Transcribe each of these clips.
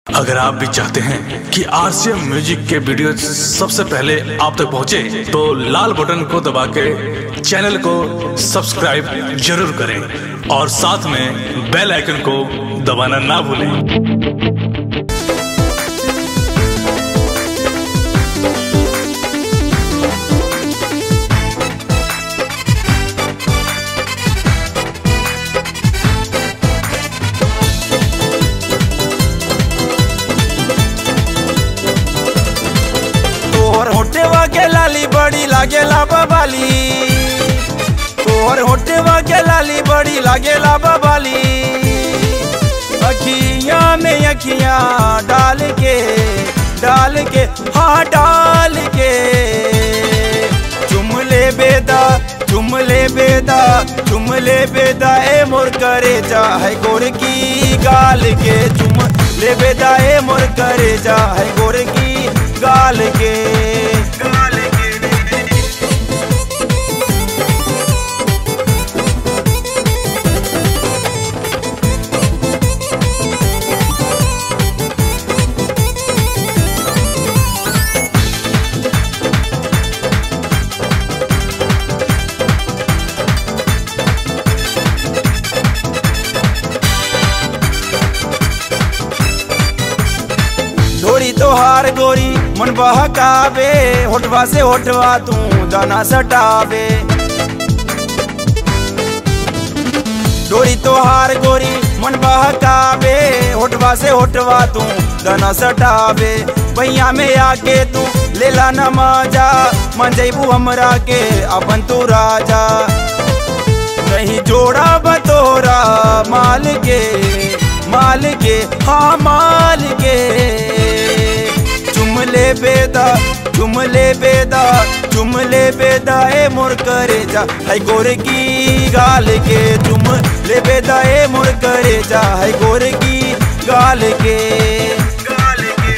अगर आप भी चाहते हैं कि आरसीएम म्यूजिक के वीडियो सबसे पहले आप तक पहुंचे, तो लाल बटन को दबा के चैनल को सब्सक्राइब जरूर करें और साथ में बेल आइकन को दबाना ना भूलें तोहर होटेवा के लाली बड़ी लागेला बबाली तोहर होटेवा के लाली बड़ी लागेला बबाली अखियां में अखियां डाल के डाल के हाँ डाल के चुम ले बेदा चुम ले बेदा चुम ले बेदा ए मोर करे जा है गोर की गाल के चुम ले बेदा ए मोर करे जा है गोर की गाल के गाल के धोरी तोहार गोरी मन बहकावे होठवा से होठवा तू दाना सटावे डोरी तोहार गोरी मन बहकावे होठवा से होठवा तू दाना सटावे भैया में आके तू लेला न मजा मन जैबू हमरा के अपन तू राजा नहीं जोड़ा बतोरा माल के माल के हाँ माल के चुम ले बेदा चुम ले बेदा चुम ले बेदा ए मोर करे जा है गोर की गाल के चुम ले बेदा ए मोर करे जा है गोर की गाल के गाल के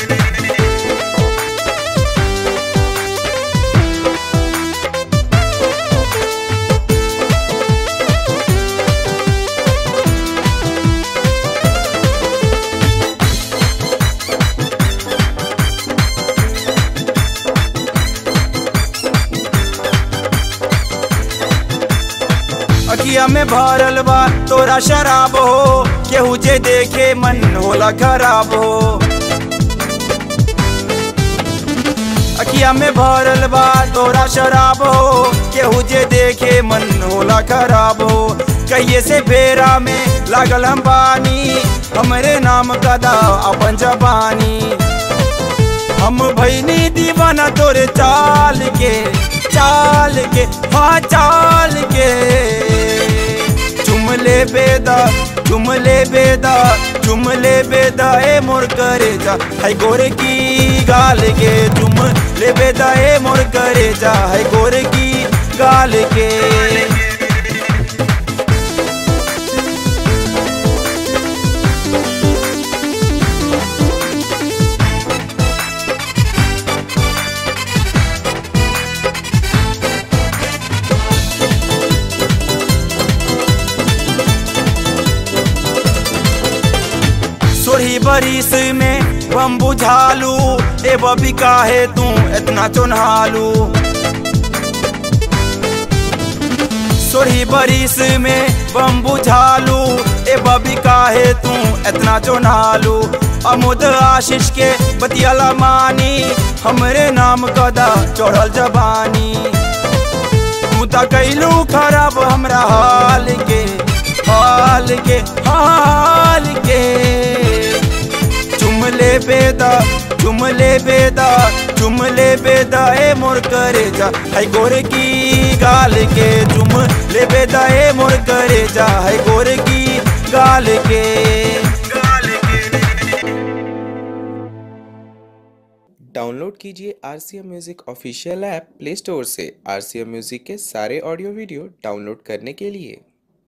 अखिया में भरल बा तोरा शराब हो केहू जे देखे मन होला खराब हो अखिया में भरल बा तोरा शराब हो केहू जे देखे मन होला खराब हो कहिए से फेरा में लागल हम पानी हमरे नाम कदा अपन जबानी हम भैनी दीवाना तोरे चाल के चाल के हाँ चाल के चुम ले बेदा चुम ले बेदा चुम ले बेदा ए मोर करे जा है गोरे की गाल के चुम ले बेदा ए मोर करे जा है गोरे की गाल के सोरही बरिस में बम बुझालू ए बबी काहे तू इतना चुनहालू सोरही बरिस में बम बुझालू ए बबी काहे तू इतना चुनहालू अमुद आशीष के बतियाला मानी हमरे नाम कदा चढ़ल जबानी तू त कैलू खराब हमरा हाल के हाल के हाल के चुम ले बेदा चुम ले बेदा चुम ले बेदा ए मोर करे जा है गोर की गाल के चुम ले बेदा ए मोर करे जा है गोर की गाल के गाल के डाउनलोड कीजिए R C M music official app play store से आर सी एम म्यूज़िक के सारे ऑडियो वीडियो डाउनलोड करने के लिए